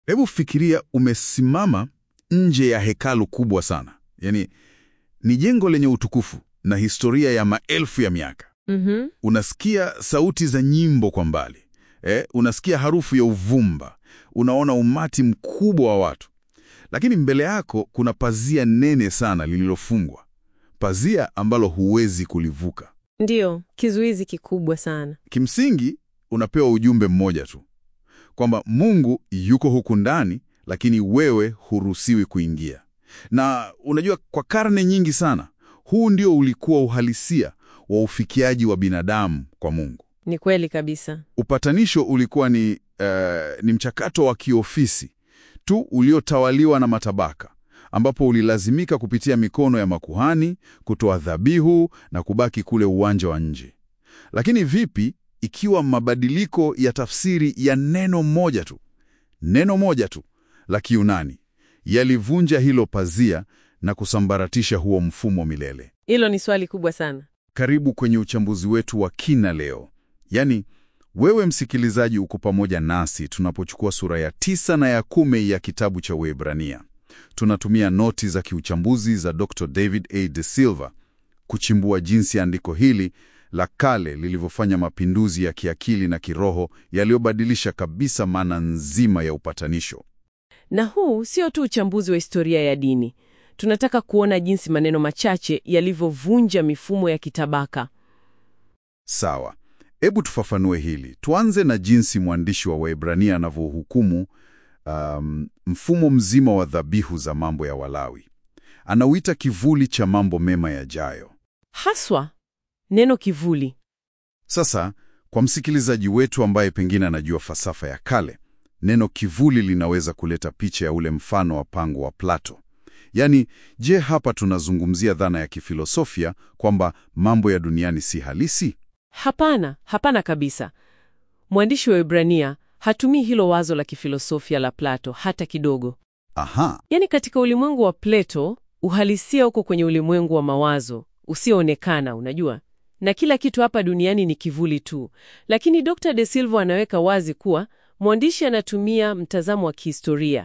Hebu fikiria umesimama nje ya hekalu kubwa sana, yaani ni jengo lenye utukufu na historia ya maelfu ya miaka. Mhm. Unasikia sauti za nyimbo kwa mbali eh, unasikia harufu ya uvumba, unaona umati mkubwa wa watu, lakini mbele yako kuna pazia nene sana lililofungwa, pazia ambalo huwezi kulivuka. Ndiyo, kizuizi kikubwa sana. Kimsingi unapewa ujumbe mmoja tu, kwamba Mungu yuko huku ndani, lakini wewe huruhusiwi kuingia. Na unajua, kwa karne nyingi sana, huu ndio ulikuwa uhalisia wa ufikiaji wa binadamu kwa Mungu. Ni kweli kabisa. Upatanisho ulikuwa ni, eh, ni mchakato wa kiofisi tu uliotawaliwa na matabaka, ambapo ulilazimika kupitia mikono ya makuhani, kutoa dhabihu na kubaki kule uwanja wa nje. Lakini vipi ikiwa mabadiliko ya tafsiri ya neno moja tu, neno moja tu la Kiunani yalivunja hilo pazia na kusambaratisha huo mfumo milele? Hilo ni swali kubwa sana. Karibu kwenye uchambuzi wetu wa kina leo. Yaani, wewe msikilizaji uko pamoja nasi tunapochukua sura ya tisa na ya kumi ya kitabu cha Waebrania. Tunatumia noti za kiuchambuzi za Dr. David A. De Silva kuchimbua jinsi andiko hili la kale lilivyofanya mapinduzi ya kiakili na kiroho yaliyobadilisha kabisa maana nzima ya upatanisho. Na huu sio tu uchambuzi wa historia ya dini. Tunataka kuona jinsi maneno machache yalivyovunja mifumo ya kitabaka. Sawa, hebu tufafanue hili. Tuanze na jinsi mwandishi wa Waebrania anavyohukumu um, mfumo mzima wa dhabihu za mambo ya Walawi. Anauita kivuli cha mambo mema yajayo. Haswa neno kivuli. Sasa, kwa msikilizaji wetu ambaye pengine anajua falsafa ya kale, neno kivuli linaweza kuleta picha ya ule mfano wa pango wa Plato. Yaani, je, hapa tunazungumzia dhana ya kifilosofia kwamba mambo ya duniani si halisi? Hapana, hapana kabisa. Mwandishi wa Ibrania hatumii hilo wazo la kifilosofia la Plato hata kidogo. Aha, Yaani, katika ulimwengu wa Plato uhalisia uko kwenye ulimwengu wa mawazo usioonekana, unajua, na kila kitu hapa duniani ni kivuli tu. Lakini Dr. De Silva anaweka wazi kuwa mwandishi anatumia mtazamo wa kihistoria,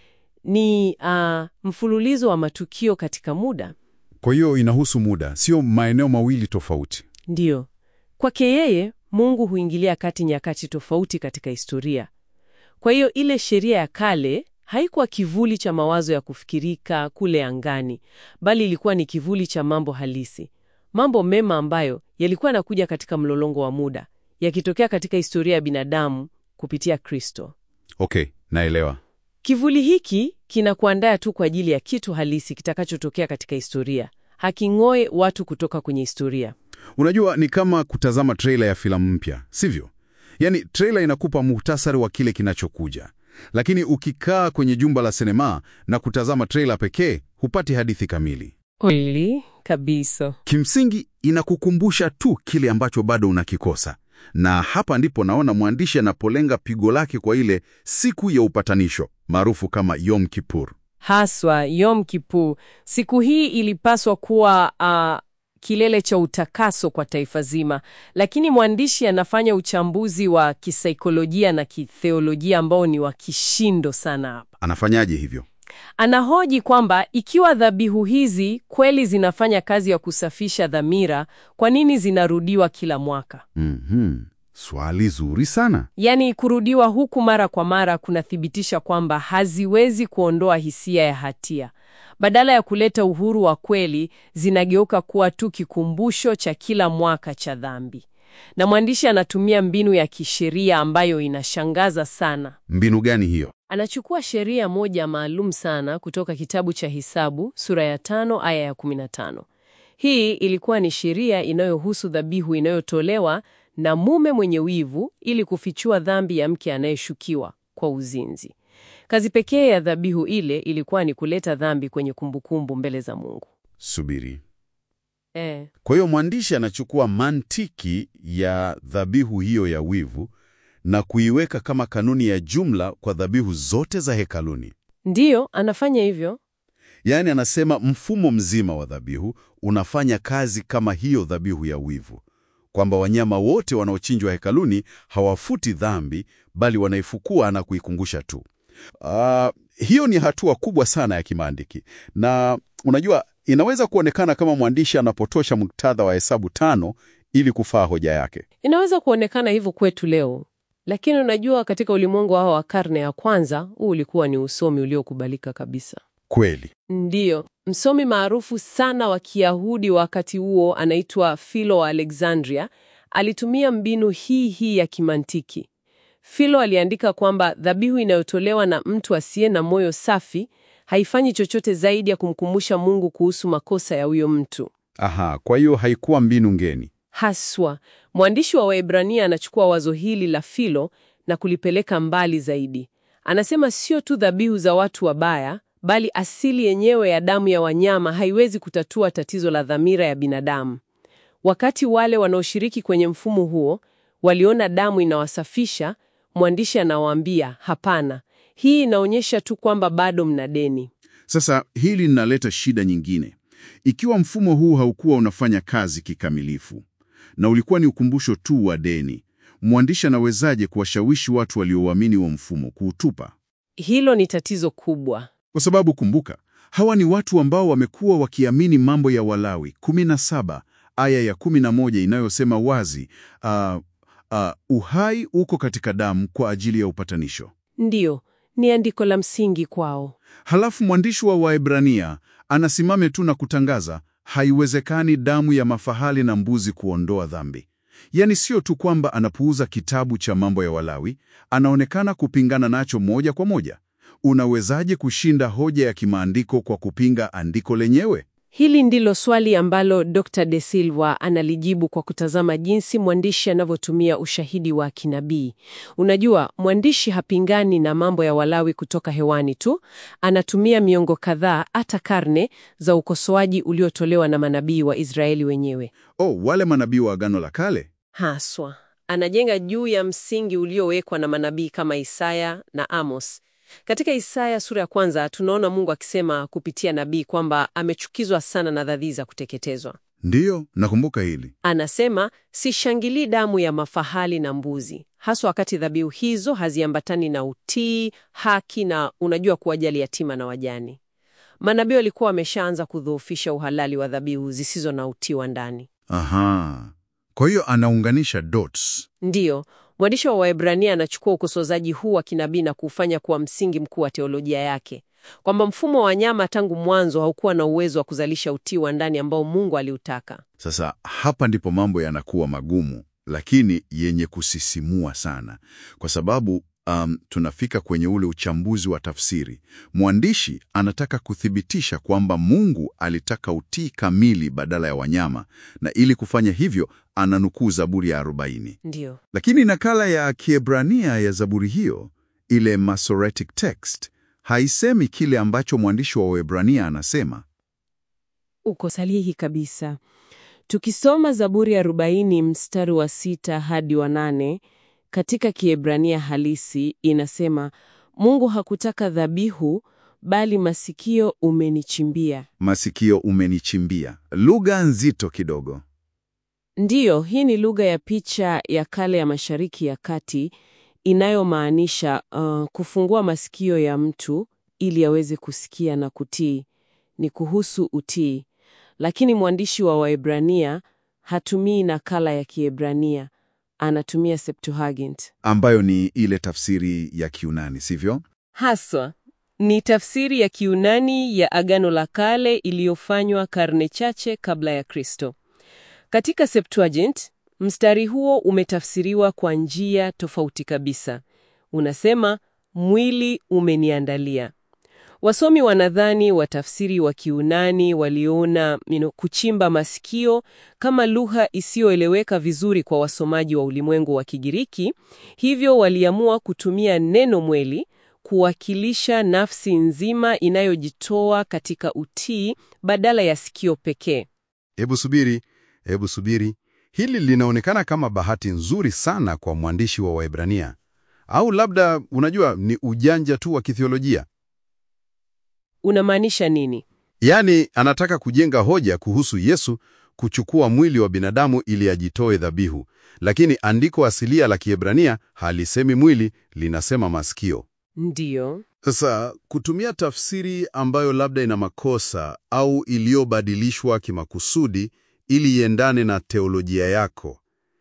ni ah, mfululizo wa matukio katika muda. kwa hiyo inahusu muda, sio maeneo mawili tofauti. Ndiyo, kwake yeye Mungu huingilia kati nyakati tofauti katika historia. Kwa hiyo ile sheria ya kale haikuwa kivuli cha mawazo ya kufikirika kule angani, bali ilikuwa ni kivuli cha mambo halisi, mambo mema ambayo yalikuwa yanakuja katika mlolongo wa muda, yakitokea katika historia ya binadamu kupitia Kristo. Okay, naelewa. Kivuli hiki kinakuandaa tu kwa ajili ya kitu halisi kitakachotokea katika historia, haking'oe watu kutoka kwenye historia. Unajua, ni kama kutazama trailer ya filamu mpya, sivyo? Yaani, trailer inakupa muhtasari wa kile kinachokuja, lakini ukikaa kwenye jumba la sinema na kutazama trailer pekee, hupati hadithi kamili. Kweli kabisa. Kimsingi, inakukumbusha tu kile ambacho bado unakikosa, na hapa ndipo naona mwandishi anapolenga pigo lake kwa ile siku ya upatanisho maarufu kama Yom Kippur. Haswa Yom Kippur, siku hii ilipaswa kuwa ah, kilele cha utakaso kwa taifa zima, lakini mwandishi anafanya uchambuzi wa kisaikolojia na kitheolojia ambao ni wa kishindo sana hapa. Anafanyaje hivyo? Anahoji kwamba ikiwa dhabihu hizi kweli zinafanya kazi ya kusafisha dhamira, kwa nini zinarudiwa kila mwaka? Mhm. Swali zuri sana. Yaani, kurudiwa huku mara kwa mara kunathibitisha kwamba haziwezi kuondoa hisia ya hatia. Badala ya kuleta uhuru wa kweli, zinageuka kuwa tu kikumbusho cha kila mwaka cha dhambi. Na mwandishi anatumia mbinu ya kisheria ambayo inashangaza sana. Mbinu gani hiyo? Anachukua sheria moja maalum sana kutoka kitabu cha Hesabu sura ya tano aya ya 15. Hii ilikuwa ni sheria inayohusu dhabihu inayotolewa na mume mwenye wivu ili kufichua dhambi ya mke anayeshukiwa kwa uzinzi. Kazi pekee ya dhabihu ile ilikuwa ni kuleta dhambi kwenye kumbukumbu mbele za Mungu. Subiri. Eh, Kwa hiyo mwandishi anachukua mantiki ya dhabihu hiyo ya wivu na kuiweka kama kanuni ya jumla kwa dhabihu zote za hekaluni. ndiyo anafanya hivyo. Yaani anasema mfumo mzima wa dhabihu unafanya kazi kama hiyo dhabihu ya wivu, kwamba wanyama wote wanaochinjwa hekaluni hawafuti dhambi, bali wanaifukua na kuikumbusha tu. Ah, hiyo ni hatua kubwa sana ya kimaandiki, na unajua inaweza kuonekana kama mwandishi anapotosha muktadha wa Hesabu tano ili kufaa hoja yake. Inaweza kuonekana hivyo kwetu leo, lakini unajua, katika ulimwengu wao wa karne ya kwanza, huu ulikuwa ni usomi uliokubalika kabisa. Kweli. Ndiyo, msomi maarufu sana wa Kiyahudi wakati huo anaitwa Philo wa Alexandria alitumia mbinu hii hii ya kimantiki. Philo aliandika kwamba dhabihu inayotolewa na mtu asiye na moyo safi haifanyi chochote zaidi ya kumkumbusha Mungu kuhusu makosa ya huyo mtu. Aha, kwa hiyo haikuwa mbinu ngeni. Haswa, mwandishi wa Waebrania anachukua wazo hili la Philo na kulipeleka mbali zaidi. Anasema sio tu dhabihu za watu wabaya, bali asili yenyewe ya damu ya wanyama haiwezi kutatua tatizo la dhamira ya binadamu. Wakati wale wanaoshiriki kwenye mfumo huo waliona damu inawasafisha, mwandishi anawaambia hapana, hii inaonyesha tu kwamba bado mna deni. Sasa hili linaleta shida nyingine. Ikiwa mfumo huu haukuwa unafanya kazi kikamilifu na ulikuwa ni ukumbusho tu wa deni, mwandishi anawezaje kuwashawishi watu walioamini wa mfumo kuutupa? Hilo ni tatizo kubwa. Kwa sababu kumbuka, hawa ni watu ambao wamekuwa wakiamini mambo ya Walawi 17 aya ya 11 inayosema wazi, uh, uh, uhai uko katika damu kwa ajili ya upatanisho. Ndiyo, ni andiko la msingi kwao. Halafu mwandishi wa Waebrania anasimame tu na kutangaza haiwezekani damu ya mafahali na mbuzi kuondoa dhambi. Yaani sio tu kwamba anapuuza kitabu cha mambo ya Walawi, anaonekana kupingana nacho moja kwa moja. Unawezaje kushinda hoja ya kimaandiko kwa kupinga andiko lenyewe? Hili ndilo swali ambalo Dr. De Silva analijibu kwa kutazama jinsi mwandishi anavyotumia ushahidi wa kinabii. Unajua, mwandishi hapingani na mambo ya Walawi kutoka hewani tu, anatumia miongo kadhaa, hata karne za ukosoaji uliotolewa na manabii wa Israeli wenyewe. Oh, wale manabii wa Agano la Kale? Haswa, anajenga juu ya msingi uliowekwa na manabii kama Isaya na Amos. Katika Isaya sura ya kwanza tunaona Mungu akisema kupitia nabii kwamba amechukizwa sana na dhadhi za kuteketezwa. Ndiyo, nakumbuka hili. Anasema, sishangilii damu ya mafahali na mbuzi, haswa wakati dhabihu hizo haziambatani na utii, haki na unajua, kuwajali yatima na wajane. Manabii walikuwa wameshaanza kudhoofisha uhalali wa dhabihu zisizo na utii wa ndani. Aha, kwa hiyo anaunganisha dots. Ndiyo, mwandishi wa Waebrania anachukua ukosozaji huu wa kinabii na kuufanya kuwa msingi mkuu wa teolojia yake, kwamba mfumo wa wanyama tangu mwanzo haukuwa na uwezo wa kuzalisha utii wa ndani ambao Mungu aliutaka. Sasa hapa ndipo mambo yanakuwa magumu, lakini yenye kusisimua sana, kwa sababu um, tunafika kwenye ule uchambuzi wa tafsiri. Mwandishi anataka kuthibitisha kwamba Mungu alitaka utii kamili badala ya wanyama, na ili kufanya hivyo ananukuu Zaburi ya 40. Ndiyo, Lakini nakala ya Kiebrania ya Zaburi hiyo, ile Masoretic text, haisemi kile ambacho mwandishi wa Waebrania anasema. uko sahihi kabisa. Tukisoma Zaburi ya 40 mstari wa sita hadi wa nane katika Kiebrania halisi inasema, Mungu hakutaka dhabihu, bali masikio umenichimbia. Masikio umenichimbia. Lugha nzito kidogo. Ndiyo, hii ni lugha ya picha ya kale ya Mashariki ya Kati inayomaanisha uh, kufungua masikio ya mtu ili aweze kusikia na kutii. Ni kuhusu utii. Lakini mwandishi wa Waebrania hatumii nakala ya Kiebrania, anatumia Septuagint. ambayo ni ile tafsiri ya Kiunani, sivyo? Haswa ni tafsiri ya Kiunani ya Agano la Kale iliyofanywa karne chache kabla ya Kristo. Katika Septuagint, mstari huo umetafsiriwa kwa njia tofauti kabisa. Unasema, mwili umeniandalia. Wasomi wanadhani watafsiri wa Kiunani waliona you know, kuchimba masikio kama lugha isiyoeleweka vizuri kwa wasomaji wa ulimwengu wa Kigiriki, hivyo waliamua kutumia neno mwili kuwakilisha nafsi nzima inayojitoa katika utii badala ya sikio pekee. Hebu subiri, hebu subiri. Hili linaonekana kama bahati nzuri sana kwa mwandishi wa Waebrania, au labda unajua, ni ujanja tu wa kithiolojia. Unamaanisha nini? Yaani anataka kujenga hoja kuhusu Yesu kuchukua mwili wa binadamu ili ajitoe dhabihu, lakini andiko asilia la Kiebrania halisemi mwili, linasema masikio. Ndiyo. Sasa kutumia tafsiri ambayo labda ina makosa au iliyobadilishwa kimakusudi ili iendane na teolojia yako,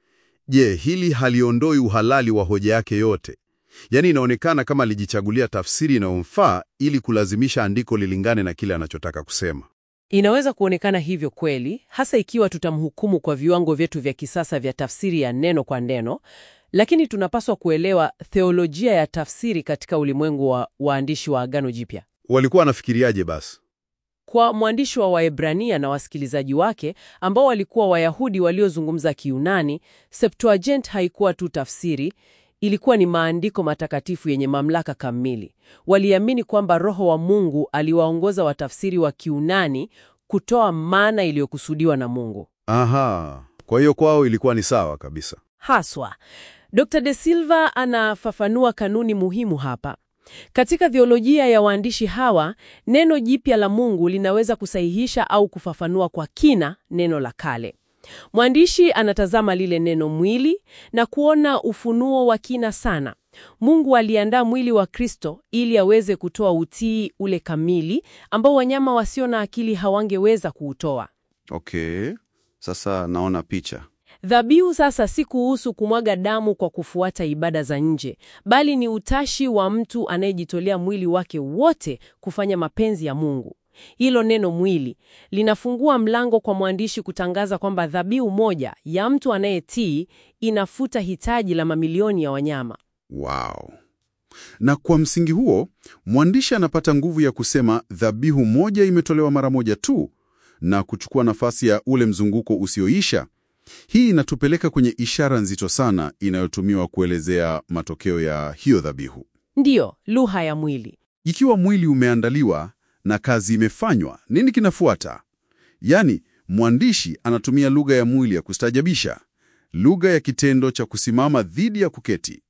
je, hili haliondoi uhalali wa hoja yake yote? Yaani inaonekana kama alijichagulia tafsiri inayomfaa ili kulazimisha andiko lilingane na kile anachotaka kusema. Inaweza kuonekana hivyo kweli, hasa ikiwa tutamhukumu kwa viwango vyetu vya kisasa vya tafsiri ya neno kwa neno, lakini tunapaswa kuelewa theolojia ya tafsiri katika ulimwengu wa waandishi wa Agano Jipya. Walikuwa wanafikiriaje basi? Kwa mwandishi wa Waebrania na wasikilizaji wake ambao walikuwa Wayahudi waliozungumza Kiyunani, Septuagint haikuwa tu tafsiri, ilikuwa ni maandiko matakatifu yenye mamlaka kamili. Waliamini kwamba Roho wa Mungu aliwaongoza watafsiri wa Kiyunani kutoa maana iliyokusudiwa na Mungu. Aha, kwa hiyo kwao ilikuwa ni sawa kabisa. Haswa, Dr. De Silva anafafanua kanuni muhimu hapa. Katika theolojia ya waandishi hawa, neno jipya la Mungu linaweza kusahihisha au kufafanua kwa kina neno la kale. Mwandishi anatazama lile neno mwili na kuona ufunuo wa kina sana. Mungu aliandaa mwili wa Kristo ili aweze kutoa utii ule kamili ambao wanyama wasio na akili hawangeweza kuutoa. Okay, sasa naona picha. Dhabihu sasa si kuhusu kumwaga damu kwa kufuata ibada za nje, bali ni utashi wa mtu anayejitolea mwili wake wote kufanya mapenzi ya Mungu. Hilo neno mwili linafungua mlango kwa mwandishi kutangaza kwamba dhabihu moja ya mtu anayetii inafuta hitaji la mamilioni ya wanyama. Wow. Na kwa msingi huo, mwandishi anapata nguvu ya kusema dhabihu moja imetolewa mara moja tu na kuchukua nafasi ya ule mzunguko usioisha. Hii inatupeleka kwenye ishara nzito sana inayotumiwa kuelezea matokeo ya hiyo dhabihu. Ndiyo, lugha ya mwili. Ikiwa mwili umeandaliwa na kazi imefanywa, nini kinafuata? Yaani, mwandishi anatumia lugha ya mwili ya kustaajabisha, lugha ya kitendo cha kusimama dhidi ya kuketi.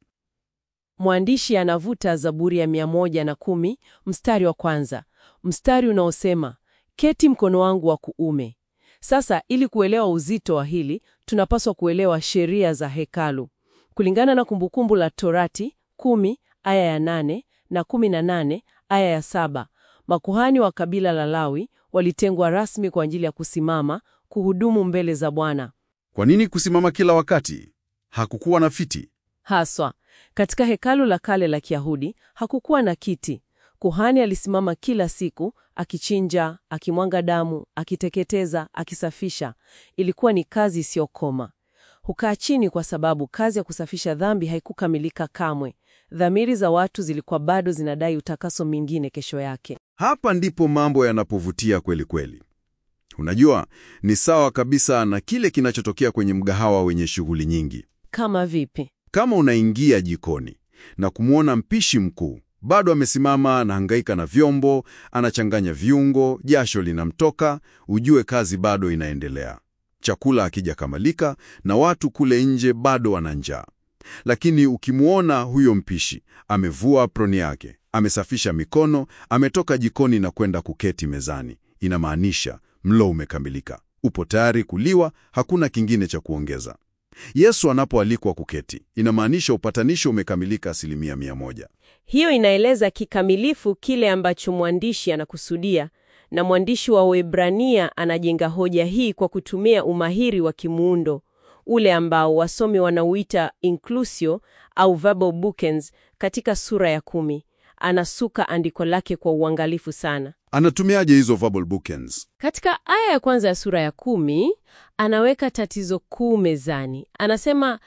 Mwandishi anavuta Zaburi ya mia moja na kumi mstari wa kwanza, mstari unaosema keti mkono wangu wa kuume. Sasa ili kuelewa uzito wa hili, tunapaswa kuelewa sheria za hekalu. Kulingana na Kumbukumbu la Torati kumi aya ya nane na kumi na nane aya ya saba makuhani wa kabila la Lawi walitengwa rasmi kwa ajili ya kusimama kuhudumu mbele za Bwana. Kwa nini kusimama kila wakati? Hakukuwa na fiti. Haswa katika hekalu la kale la Kiyahudi hakukuwa na kiti. Kuhani alisimama kila siku akichinja, akimwanga damu, akiteketeza, akisafisha. Ilikuwa ni kazi isiyokoma. Hukaa chini kwa sababu kazi ya kusafisha dhambi haikukamilika kamwe. Dhamiri za watu zilikuwa bado zinadai utakaso mingine kesho yake. Hapa ndipo mambo yanapovutia kweli kweli. Unajua, ni sawa kabisa na kile kinachotokea kwenye mgahawa wenye shughuli nyingi. Kama vipi? Kama unaingia jikoni na kumwona mpishi mkuu bado amesimama, anahangaika na vyombo, anachanganya viungo, jasho linamtoka, ujue kazi bado inaendelea. Chakula hakijakamilika na watu kule nje bado wana njaa. Lakini ukimwona huyo mpishi amevua aproni yake, amesafisha mikono, ametoka jikoni na kwenda kuketi mezani, inamaanisha mlo umekamilika, upo tayari kuliwa, hakuna kingine cha kuongeza. Yesu anapoalikwa kuketi, inamaanisha upatanisho umekamilika asilimia mia moja. Hiyo inaeleza kikamilifu kile ambacho mwandishi anakusudia, na mwandishi wa Waebrania anajenga hoja hii kwa kutumia umahiri wa kimuundo ule ambao wasomi wanauita inclusio au verbal bookends katika sura ya kumi. Anasuka andiko lake kwa uangalifu sana. Anatumiaje hizo verbal bookends? Katika aya ya kwanza ya sura ya kumi anaweka tatizo kuu mezani. Anasema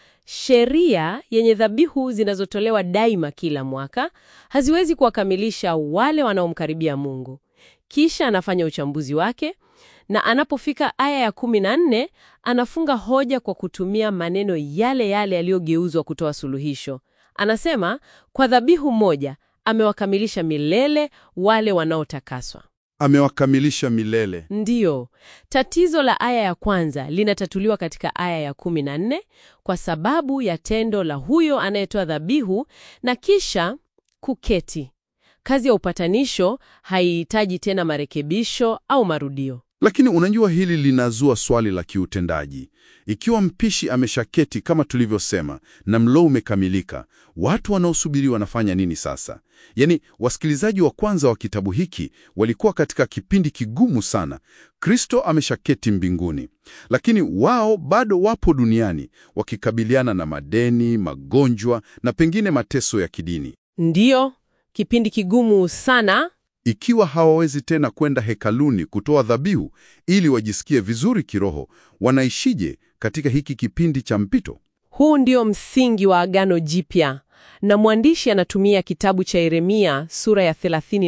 sheria yenye dhabihu zinazotolewa daima kila mwaka haziwezi kuwakamilisha wale wanaomkaribia Mungu. Kisha anafanya uchambuzi wake na anapofika aya ya kumi na nne anafunga hoja kwa kutumia maneno yale yale yaliyogeuzwa kutoa suluhisho. Anasema kwa dhabihu moja amewakamilisha milele wale wanaotakaswa. Amewakamilisha milele. Ndiyo, tatizo la aya ya kwanza linatatuliwa katika aya ya kumi na nne kwa sababu ya tendo la huyo anayetoa dhabihu na kisha kuketi. Kazi ya upatanisho haihitaji tena marekebisho au marudio. Lakini unajua hili linazua swali la kiutendaji. Ikiwa mpishi ameshaketi kama tulivyosema na mlo umekamilika, watu wanaosubiri wanafanya nini sasa? Yaani, wasikilizaji wa kwanza wa kitabu hiki walikuwa katika kipindi kigumu sana. Kristo ameshaketi mbinguni, lakini wao bado wapo duniani wakikabiliana na madeni, magonjwa na pengine mateso ya kidini. Ndiyo, kipindi kigumu sana. Ikiwa hawawezi tena kwenda hekaluni kutoa dhabihu ili wajisikie vizuri kiroho, wanaishije katika hiki kipindi cha mpito? Huu ndio msingi wa Agano Jipya, na mwandishi anatumia kitabu cha Yeremia sura ya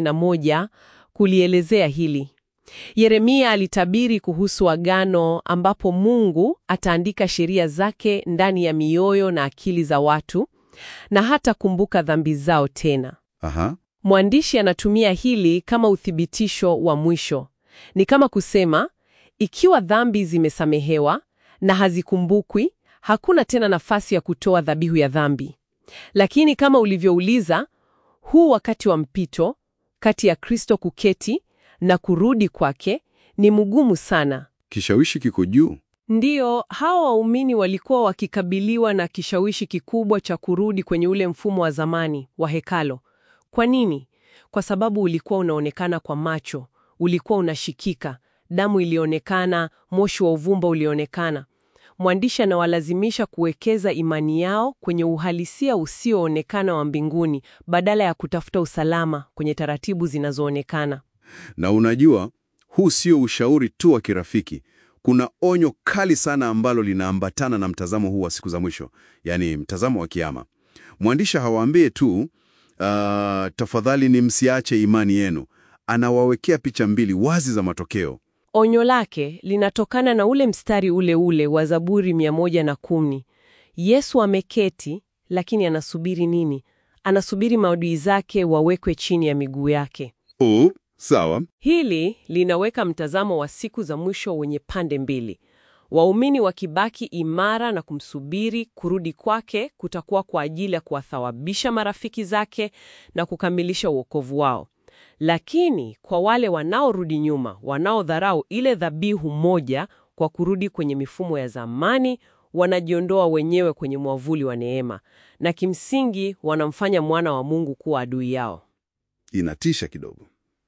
31 kulielezea hili. Yeremia alitabiri kuhusu agano ambapo Mungu ataandika sheria zake ndani ya mioyo na akili za watu na hata kumbuka dhambi zao tena. Aha. Mwandishi anatumia hili kama uthibitisho wa mwisho. Ni kama kusema, ikiwa dhambi zimesamehewa na hazikumbukwi, hakuna tena nafasi ya kutoa dhabihu ya dhambi. Lakini kama ulivyouliza, huu wakati wa mpito kati ya Kristo kuketi na kurudi kwake ni mgumu sana. Kishawishi kiko juu. Ndiyo, hawa waumini walikuwa wakikabiliwa na kishawishi kikubwa cha kurudi kwenye ule mfumo wa zamani wa hekalo. Kwa nini? Kwa sababu ulikuwa unaonekana kwa macho, ulikuwa unashikika, damu ilionekana, moshi wa uvumba ulionekana. Mwandishi anawalazimisha kuwekeza imani yao kwenye uhalisia usioonekana wa mbinguni badala ya kutafuta usalama kwenye taratibu zinazoonekana. Na unajua, huu sio ushauri tu wa kirafiki. Kuna onyo kali sana ambalo linaambatana na mtazamo huu wa siku za mwisho, yaani mtazamo wa kiama. Mwandishi hawaambie tu uh, tafadhali ni msiache imani yenu. Anawawekea picha mbili wazi za matokeo. Onyo lake linatokana na ule mstari ule ule wa Zaburi 110. Yesu ameketi, lakini anasubiri nini? Anasubiri maadui zake wawekwe chini ya miguu yake. Oh, sawa. Hili linaweka mtazamo wa siku za mwisho wenye pande mbili. Waumini wakibaki imara na kumsubiri kurudi kwake kutakuwa kwa ajili ya kuwathawabisha marafiki zake na kukamilisha uokovu wao. Lakini kwa wale wanaorudi nyuma, wanaodharau ile dhabihu moja kwa kurudi kwenye mifumo ya zamani, wanajiondoa wenyewe kwenye mwavuli wa neema na kimsingi wanamfanya mwana wa Mungu kuwa adui yao. Inatisha kidogo.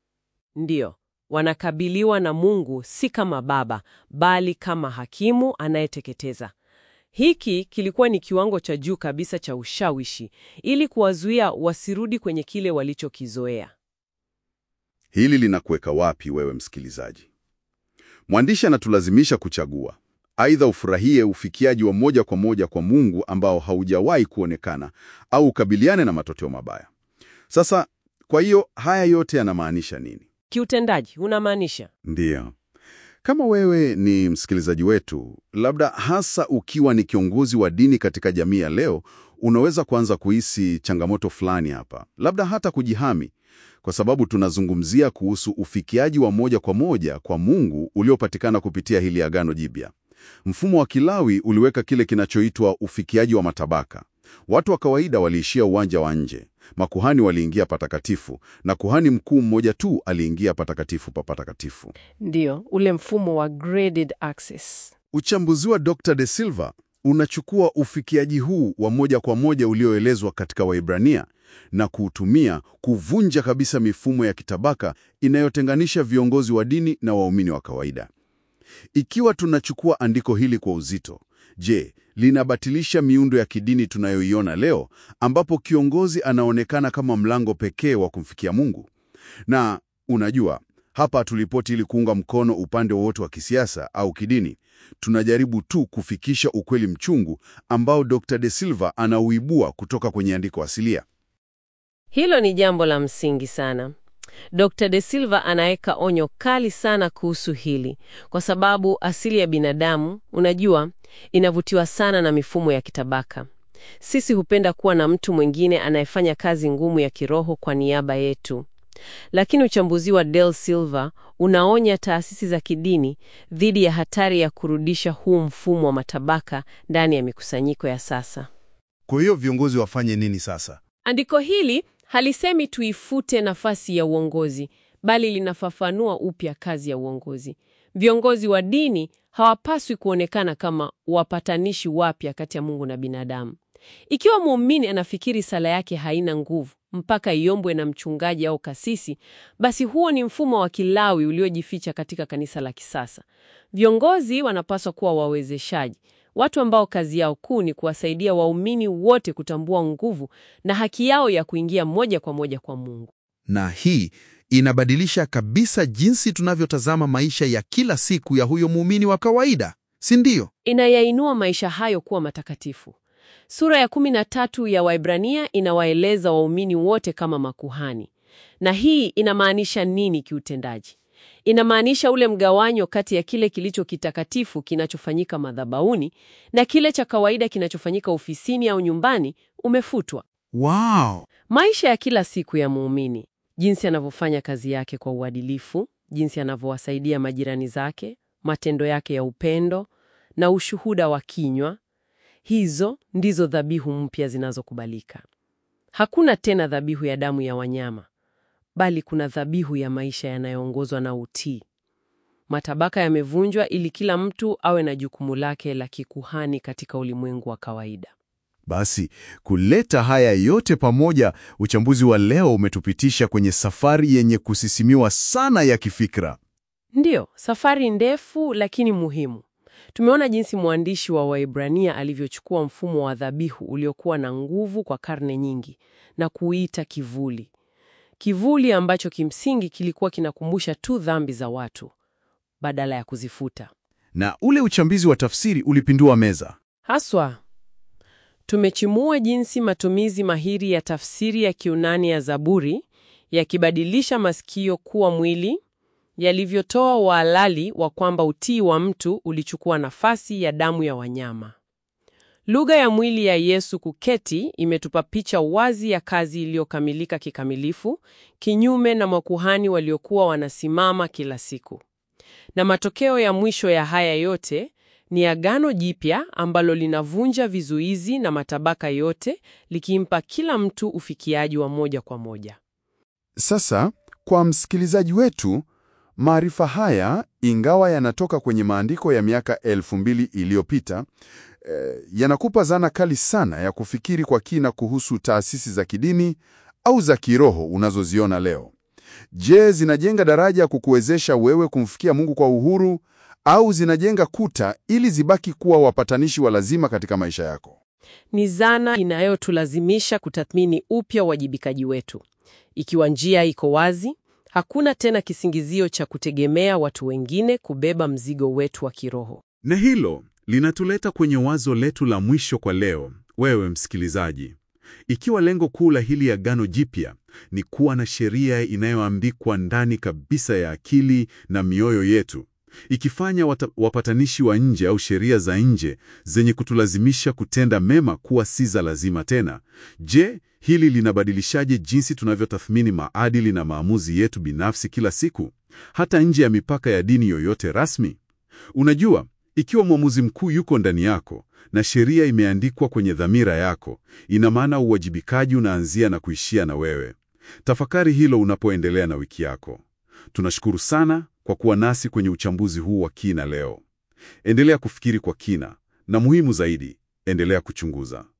Ndiyo, wanakabiliwa na Mungu si kama baba, bali kama hakimu anayeteketeza. Hiki kilikuwa ni kiwango cha juu kabisa cha ushawishi ili kuwazuia wasirudi kwenye kile walichokizoea. Hili linakuweka wapi wewe msikilizaji? Mwandishi anatulazimisha kuchagua. Aidha ufurahie ufikiaji wa moja kwa moja kwa Mungu ambao haujawahi kuonekana au ukabiliane na matokeo mabaya. Sasa, kwa hiyo haya yote yanamaanisha nini? Kiutendaji unamaanisha Ndiyo. Kama wewe ni msikilizaji wetu, labda hasa ukiwa ni kiongozi wa dini katika jamii ya leo, unaweza kuanza kuhisi changamoto fulani hapa, labda hata kujihami, kwa sababu tunazungumzia kuhusu ufikiaji wa moja kwa moja kwa Mungu uliopatikana kupitia hili Agano Jipya. Mfumo wa Kilawi uliweka kile kinachoitwa ufikiaji wa matabaka. Watu wa kawaida waliishia uwanja wa nje, makuhani waliingia patakatifu, na kuhani mkuu mmoja tu aliingia patakatifu pa patakatifu. ndiyo ule mfumo wa graded access. Uchambuzi wa Dr. De Silva unachukua ufikiaji huu wa moja kwa moja ulioelezwa katika Waibrania na kuutumia kuvunja kabisa mifumo ya kitabaka inayotenganisha viongozi wa dini na waumini wa kawaida. Ikiwa tunachukua andiko hili kwa uzito, je, linabatilisha miundo ya kidini tunayoiona leo ambapo kiongozi anaonekana kama mlango pekee wa kumfikia Mungu? Na unajua, hapa tulipoti ili kuunga mkono upande wowote wa kisiasa au kidini. Tunajaribu tu kufikisha ukweli mchungu ambao Dr. De Silva anauibua kutoka kwenye andiko asilia. Hilo ni jambo la msingi sana. Dr. De Silva anaweka onyo kali sana kuhusu hili, kwa sababu asili ya binadamu, unajua, inavutiwa sana na mifumo ya kitabaka. Sisi hupenda kuwa na mtu mwingine anayefanya kazi ngumu ya kiroho kwa niaba yetu. Lakini uchambuzi wa Del Silva unaonya taasisi za kidini dhidi ya hatari ya kurudisha huu mfumo wa matabaka ndani ya mikusanyiko ya sasa. Kwa hiyo viongozi wafanye nini sasa? Andiko hili halisemi tuifute nafasi ya uongozi, bali linafafanua upya kazi ya uongozi. Viongozi wa dini hawapaswi kuonekana kama wapatanishi wapya kati ya Mungu na binadamu. Ikiwa muumini anafikiri sala yake haina nguvu mpaka iombwe na mchungaji au kasisi, basi huo ni mfumo wa Kilawi uliojificha katika kanisa la kisasa. Viongozi wanapaswa kuwa wawezeshaji, watu ambao kazi yao kuu ni kuwasaidia waumini wote kutambua nguvu na haki yao ya kuingia moja kwa moja kwa Mungu. Na hii inabadilisha kabisa jinsi tunavyotazama maisha ya kila siku ya huyo muumini wa kawaida, si ndio? Inayainua maisha hayo kuwa matakatifu. Sura ya kumi na tatu ya Waibrania inawaeleza waumini wote kama makuhani. Na hii inamaanisha nini kiutendaji? Inamaanisha ule mgawanyo kati ya kile kilicho kitakatifu kinachofanyika madhabahuni na kile cha kawaida kinachofanyika ofisini au nyumbani umefutwa. Wow! Maisha ya kila siku ya muumini, jinsi anavyofanya kazi yake kwa uadilifu, jinsi anavyowasaidia majirani zake, matendo yake ya upendo na ushuhuda wa kinywa, hizo ndizo dhabihu mpya zinazokubalika. Hakuna tena dhabihu ya damu ya wanyama, bali kuna dhabihu ya maisha yanayoongozwa na utii. Matabaka yamevunjwa ili kila mtu awe na jukumu lake la kikuhani katika ulimwengu wa kawaida. Basi kuleta haya yote pamoja, uchambuzi wa leo umetupitisha kwenye safari yenye kusisimiwa sana ya kifikra. Ndiyo, safari ndefu lakini muhimu. Tumeona jinsi mwandishi wa Waibrania alivyochukua mfumo wa dhabihu uliokuwa na nguvu kwa karne nyingi na kuita kivuli. Kivuli ambacho kimsingi kilikuwa kinakumbusha tu dhambi za watu badala ya kuzifuta. Na ule uchambuzi wa tafsiri ulipindua meza. Haswa tumechimua jinsi matumizi mahiri ya tafsiri ya Kiunani ya Zaburi yakibadilisha masikio kuwa mwili, yalivyotoa uhalali wa kwamba utii wa mtu ulichukua nafasi ya damu ya wanyama. Lugha ya mwili ya Yesu kuketi imetupa picha wazi ya kazi iliyokamilika kikamilifu, kinyume na makuhani waliokuwa wanasimama kila siku. Na matokeo ya mwisho ya haya yote ni Agano Jipya ambalo linavunja vizuizi na matabaka yote, likimpa kila mtu ufikiaji wa moja kwa moja. Sasa kwa msikilizaji wetu, maarifa haya ingawa yanatoka kwenye maandiko ya miaka elfu mbili iliyopita eh, yanakupa zana kali sana ya kufikiri kwa kina kuhusu taasisi za kidini au za kiroho unazoziona leo. Je, zinajenga daraja ya kukuwezesha wewe kumfikia Mungu kwa uhuru au zinajenga kuta ili zibaki kuwa wapatanishi wa lazima katika maisha yako? Ni zana inayotulazimisha kutathmini upya uwajibikaji wetu. Ikiwa njia iko wazi, hakuna tena kisingizio cha kutegemea watu wengine kubeba mzigo wetu wa kiroho. Na hilo linatuleta kwenye wazo letu la mwisho kwa leo, wewe msikilizaji. Ikiwa lengo kuu la hili Agano Jipya ni kuwa na sheria inayoandikwa ndani kabisa ya akili na mioyo yetu, ikifanya wata, wapatanishi wa nje au sheria za nje zenye kutulazimisha kutenda mema kuwa si za lazima tena, je, hili linabadilishaje jinsi tunavyotathmini maadili na maamuzi yetu binafsi kila siku, hata nje ya mipaka ya dini yoyote rasmi? Unajua, ikiwa mwamuzi mkuu yuko ndani yako na sheria imeandikwa kwenye dhamira yako, ina maana uwajibikaji unaanzia na kuishia na wewe. Tafakari hilo unapoendelea na wiki yako. Tunashukuru sana kwa kuwa nasi kwenye uchambuzi huu wa kina leo. Endelea kufikiri kwa kina na muhimu zaidi, endelea kuchunguza.